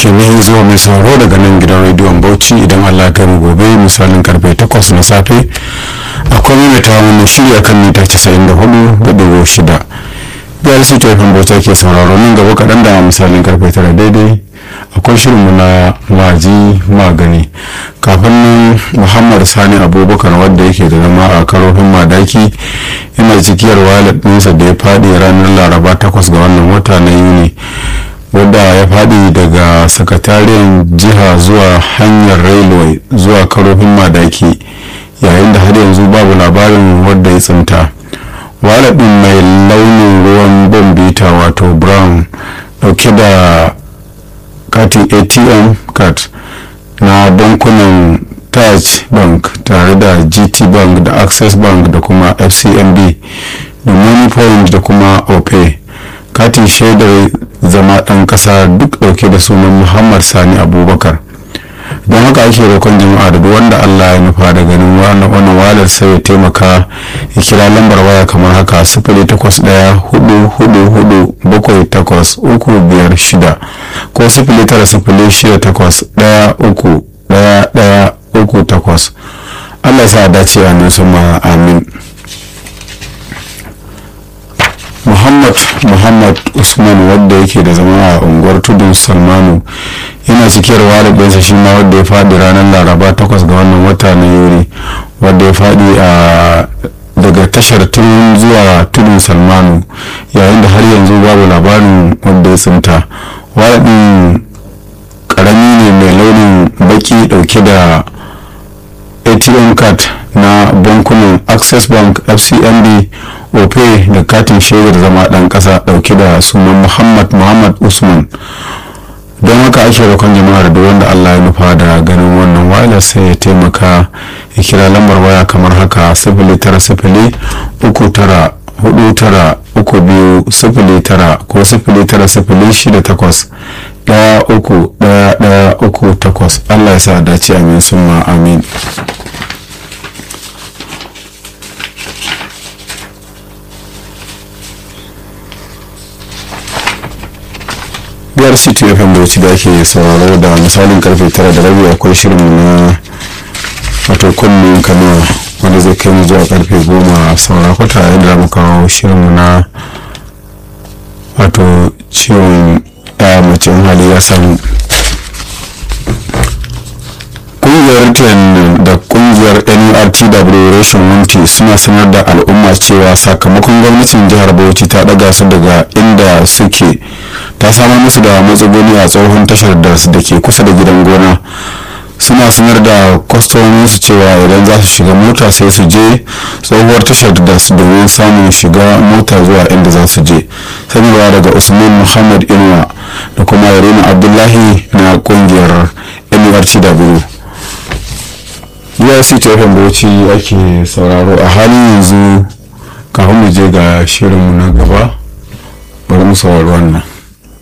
kenan zuwa mai sauraro daga nan gidan rediyon bauchi idan allah kai mu gobe misalin karfe 8 na safe akwai mai ta wani shirya kan mita 94.6 biyar su tefin bauta ke sauraro nan gaba kaɗan da misalin karfe 9 daidai akwai shirinmu na maji magani kafin nan muhammad sani abubakar wadda yake da zama a karofin madaki yana cikiyar walet ɗinsa da ya faɗi ranar laraba 8 ga wannan wata na yuni wadda ya faɗi daga sakatariyar jiha zuwa hanyar railway zuwa karofin madaki yayin da har yanzu babu labarin wadda ya tsinta ɗin mai launin ruwan bombita wato brown dauke da katin atm card na bankunan taj bank tare da gt bank da access bank da kuma fcmb da money point da kuma opay katin shaidar zama ɗan ƙasa duk ɗauke da sunan muhammad sani abubakar don haka ake roƙon jama'a da wanda allah ya nufa da ganin wannan walar sai ya taimaka ya kira lambar waya kamar haka sifili takwas ɗaya hudu hudu hudu bakwai takwas uku biyar shida ko sifili tara sifili shida takwas ɗaya uku ɗaya ɗaya uku takwas allah sa dace a nan sama amin muhammad muhammad usman wadda yake da zama a unguwar tudun salmanu yana cikiyar walibinsa shi ma wadda ya faɗi ranar laraba 8 ga wannan wata na yuri wadda ya faɗi a daga tashar tun zuwa tudun salmanu yayin da har yanzu babu labarin wadda ya tsinta walibin karami ne mai launin baki dauke da atm card na bankunan access bank fcmb ope da katin shaidar zama dan kasa dauke da sunan muhammad muhammad usman don haka ake roƙon jama'ar da wanda allah ya nufa da ganin wannan wayar sai ya taimaka ya kira lambar waya kamar haka sifili tara sifili uku tara hudu tara uku biyu sifili tara ko sifili tara sifili shida takwas daya uku daya daya uku takwas allah ya sa dace amin summa amin biyar city fm bauchi da ake sauraro da misalin karfe tara da rabi akwai shirin na wato kunnen kano wanda zai kai mu zuwa karfe goma saura kwata yadda mu kawo shirinmu na wato ciwon ya mace hali ya samu kungiyar ten da kungiyar nurtw reshen wunti suna sanar da al'umma cewa sakamakon gwamnatin jihar bauchi ta daga su daga inda suke ta samar musu da matsuguni a tsohon tashar da ke kusa da gidan gona suna sanar da kwastomominsu cewa idan za su shiga mota sai su je tsohuwar tashar da su domin samun shiga mota zuwa inda za su je sanarwa daga usman muhammad inuwa da kuma yarima abdullahi na kungiyar nurtw URC TFM Bauchi ake sauraro a halin yanzu kafin mu je ga shirinmu na gaba bari mu saurari wannan